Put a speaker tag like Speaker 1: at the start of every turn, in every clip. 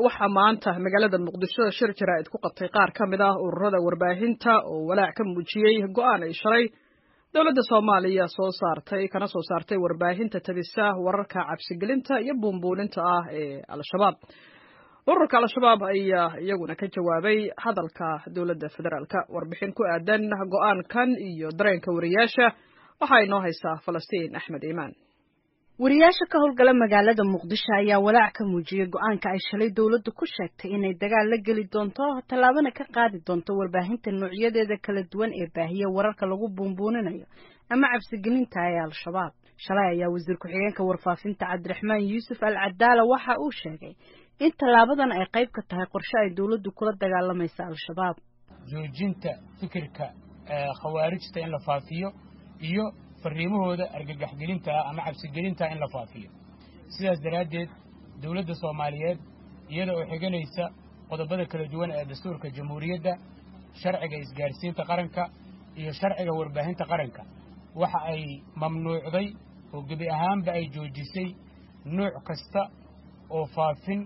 Speaker 1: waxaa maanta magaalada muqdisho shir jaraa'id ku qabtay qaar ka mid ah ururada warbaahinta oo walaac ka muujiyey go'aan ay shalay dowladda soomaaliya soo saartay kana soo saartay warbaahinta tabisa wararka cabsigelinta iyo buunbuuninta ah ee al-shabaab ururka al-shabaab ayaa iyaguna ka jawaabay hadalka dowladda federaalka warbixin ku aadan go'aankan iyo dareenka wariyaasha waxaa inoo haysaa falastiin axmed iimaan
Speaker 2: wariyaasha ka howlgala magaalada muqdisho ayaa walaac ka muujiyey go-aanka ay shalay dowladdu ku sheegtay inay dagaal la geli doonto tallaabana ka qaadi doonto warbaahinta noocyadeeda kala duwan ee baahiya wararka lagu buunbuuninayo ama cabsigelinta ee al-shabaab shalay ayaa wasiir ku-xigeenka warfaafinta cabdiraxmaan yuusuf al cadaala waxa uu sheegay in tallaabadan ay qayb ka tahay qorshe ay dowladdu kula dagaalamaysa al-shabaab
Speaker 3: joojinta fikirka khawaarijta in la faafiyo iyo fariimahooda argagaxgelinta ah ama cabsigelinta in la faafiyo sidaas daraaddeed dowladda soomaaliyeed iyada oo xiganaysa qodobada kala duwan ee dastuurka jamhuuriyadda sharciga isgaarsiinta qaranka iyo sharciga warbaahinta qaranka waxa ay mamnuucday oo gebi ahaanba ay joojisay nuuc kasta oo faafin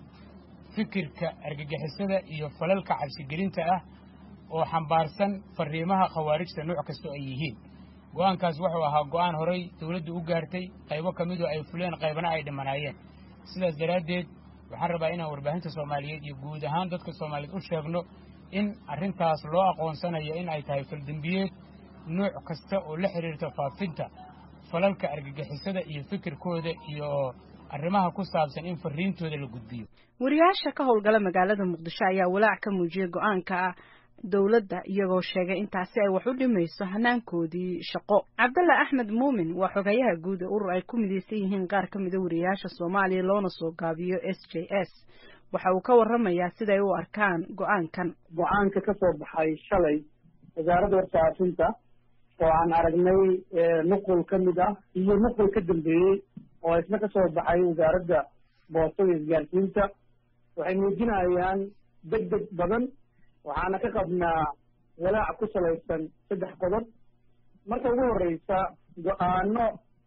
Speaker 3: fikirka argagixisada iyo falalka cabsigelinta ah oo xambaarsan fariimaha khawaarijta nuuc kastoo ay yihiin go'aankaas wuxuu ahaa go'aan horay dawladdu u gaartay qaybo ka midoo ay fuleen qaybana ay dhimanaayeen sidaas daraaddeed waxaan rabaa inaan warbaahinta soomaaliyeed iyo guud ahaan dadka soomaaliyeed u sheegno in arrintaas loo aqoonsanayo in ay tahay faldembiyeed nuuc kasta oo la xidhiirta faafinta falalka argagixisada iyo fikirkooda iyo arrimaha ku saabsan in fariintooda la gudbiyo
Speaker 2: wariyaasha ka howlgala magaalada muqdisho ayaa walaac ka muujiyey go-aanka dowladda iyagoo sheegay intaasi ay wax u dhimayso hanaankoodii shaqo cabdalla axmed muumin waa xogayaha guud ee urur ay ku midaysan yihiin qaar ka mida wariyaasha soomaaliya loona soo gaabiyo s j s waxa uu ka warramayaa siday u arkaan go-aankan
Speaker 4: go-aanka ka soo baxay shalay wasaaradda warfaafinta oo aan aragnay nuqul ka mid ah iyo nuqul ka dambeeyey oo isna ka soo baxay wasaaradda boostada isgaarsiinta waxay muujinayaan deg deg badan waxaana ka qabnaa walaac ku salaysan saddex qodob marka ugu horreysa go-aano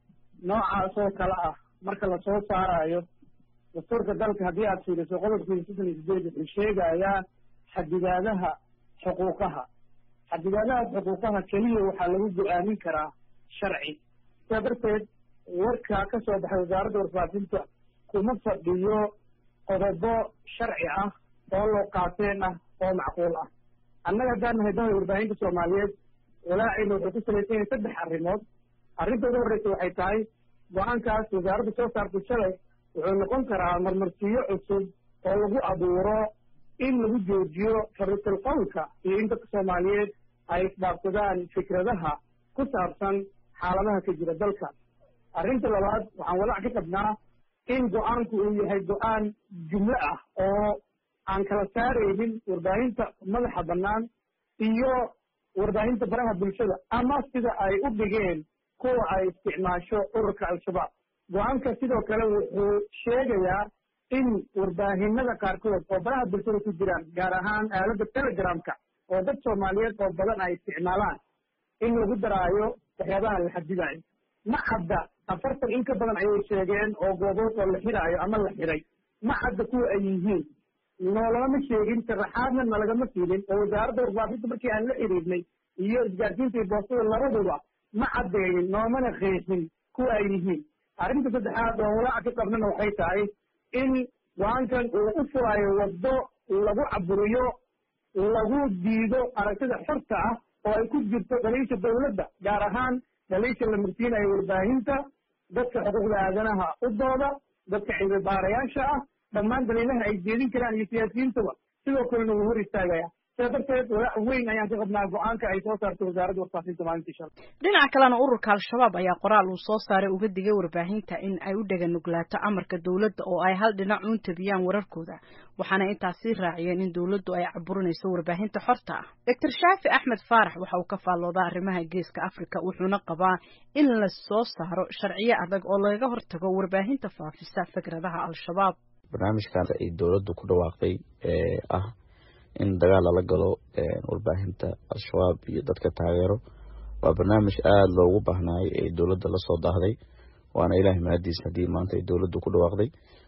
Speaker 4: noocaas oo kale ah marka lasoo saarayo dastuurka dalka haddii aad fiiriso qodobkiisa soddon iyo sideed wuxuu sheegayaa xadidaadaha xuquuqaha xadidaadahaas xuquuqaha keliya waxaa lagu go-aamin karaa sharci sidaa darteed warka ka soo baxay wasaaradda warfaafinta kuma fadhiyo qodobo sharci ah oo loo qaateen ah oo macquul ah annaga haddaan nahay dawla warbaahinta soomaaliyeed walaacayna wuxuu ku salaysan yahay saddex arrimood arrinta ugu horreysa waxay tahay go-aankaas wasaaradda soo saartay shalay wuxuu noqon karaa marmarsiyo cusub oo lagu abuuro in lagu joojiyo fariisul qowlka iyo in dadka soomaaliyeed ay isdhaafsadaan fikradaha ku saabsan xaaladaha ka jira dalka arrinta labaad waxaan walaac ka qabnaa in go-aanku uu yahay go-aan jumlo ah oo aan kala saaraynin warbaahinta madaxa bannaan iyo warbaahinta baraha bulshada ama sida ay u dhigeen kuwa ay isticmaasho ururka al-shabaab go-aanka sidoo kale wuxuu sheegayaa in warbaahinada qaarkood oo baraha bulshada ku jiraan gaar ahaan aaladda telegramka oo dad soomaaliyeed oo badan ay isticmaalaan in lagu daraayo waxyaabaha la xadidayo ma cadda afartan in ka badan ayay sheegeen oo goobood oo la xiraayo ama la xiray ma cadda kuwa ay yihiin noolagama sheegin sharaxaadna nalagama siinin oo wasaaradda warbaafinta markii aan la xiriirnay iyo isgaarsiinta iyo boostada labaduba ma caddeeyin noomana qeexin kuwa ay yihiin arrinta saddexaad oo walaaca ka qabnana waxay tahay in go-aankan uu u furaayo waddo lagu caburiyo lagu diido aragtida xorta ah oo ay ku jirto dhaliisha dawladda gaar ahaan dhaliisha la marsiinayo warbaahinta dadka xuquuqda aadanaha u dooda dadka cilmi baarayaasha ah dhammaan daliilaha ay jeedin karaan iyo siyaasiyiintaba sidoo kalena wuu hor istaagaya sidaa darteed walaac weyn ayaan ka qabnaa go-aanka ay soo saartay wasaaradda warfaafinta maalintii shalay
Speaker 2: dhinaca kalena ururka al-shabaab ayaa qoraal uu soo saaray uga digay warbaahinta in ay u dhega nuglaato amarka dowladda oo ay hal dhinac uun tabiyaan wararkooda waxaana intaas sii raaciyeen in dowladdu ay caburinayso warbaahinta xorta ah doctor shaafi axmed faarax waxa uu ka faalloodaa arrimaha geeska afrika wuxuuna qabaa in la soo saaro sharciyo adag oo lagaga hortago warbaahinta faafisa fikradaha al-shabaab
Speaker 5: barnaamijkan ay dowladdu ku dhawaaqday ee ah in dagaal lala galo warbaahinta al-shabaab iyo dadka taageero waa barnaamij aada loogu baahnaayay ee dowladda lasoo daahday waana ilaahay mahadiis haddii maanta ay dowladdu ku dhawaaqday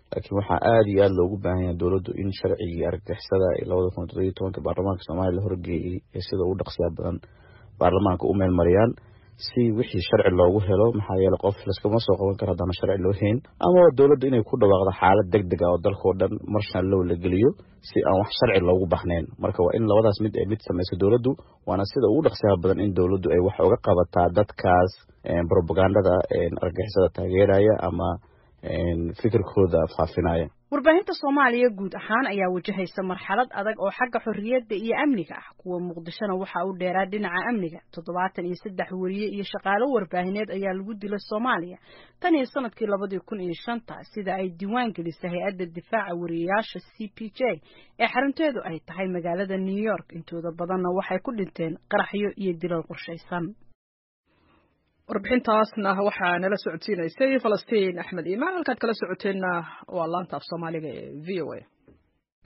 Speaker 5: laakiin waxaa aada iyo aada loogu baahan yahay dowladdu in sharcigii argagixisada ee labada kun toddobiyo tobanka baarlamaanka soomaaliya la horgeeyey ee sida ugu dhaqsiya badan baarlamaanka u meelmariyaan si wixii sharci loogu helo maxaa yeele qof laskama soo qaban karo haddana sharci loo hayn ama dowladda inay ku dhawaaqdo xaalad deg deg ah oo dalkao dhan marshal low la geliyo si aan wax sharci loogu baxnayn marka waa in labadaas mid ay mid samayso dowladdu waana sida ugu dhaqsiyaha badan in dowladdu ay wax uga qabataa dadkaas propagandada argagixisada taageeraya ama fikirkooda faafinaya
Speaker 2: warbaahinta soomaaliya guud ahaan ayaa wajahaysa marxalad adag oo xagga xorriyadda iyo amniga ah kuwa muqdishona waxaa u dheeraa dhinaca amniga toddobaatan iyo saddex weriye iyo shaqaalo warbaahineed ayaa lagu dilay soomaaliya tan iyo sanadkii labadii kun iyo shanta sida ay diiwaan gelisay hay-adda difaaca wariyayaasha c p j ee xarunteedu ay tahay magaalada new york intooda badanna waxay ku dhinteen qaraxyo iyo dilal qorshaysan
Speaker 1: warbixintaasna waxaa nala socodsiinaysay falastiin axmed iimaan halkaad kala socoteenna waa laanta af soomaaliga ee v o a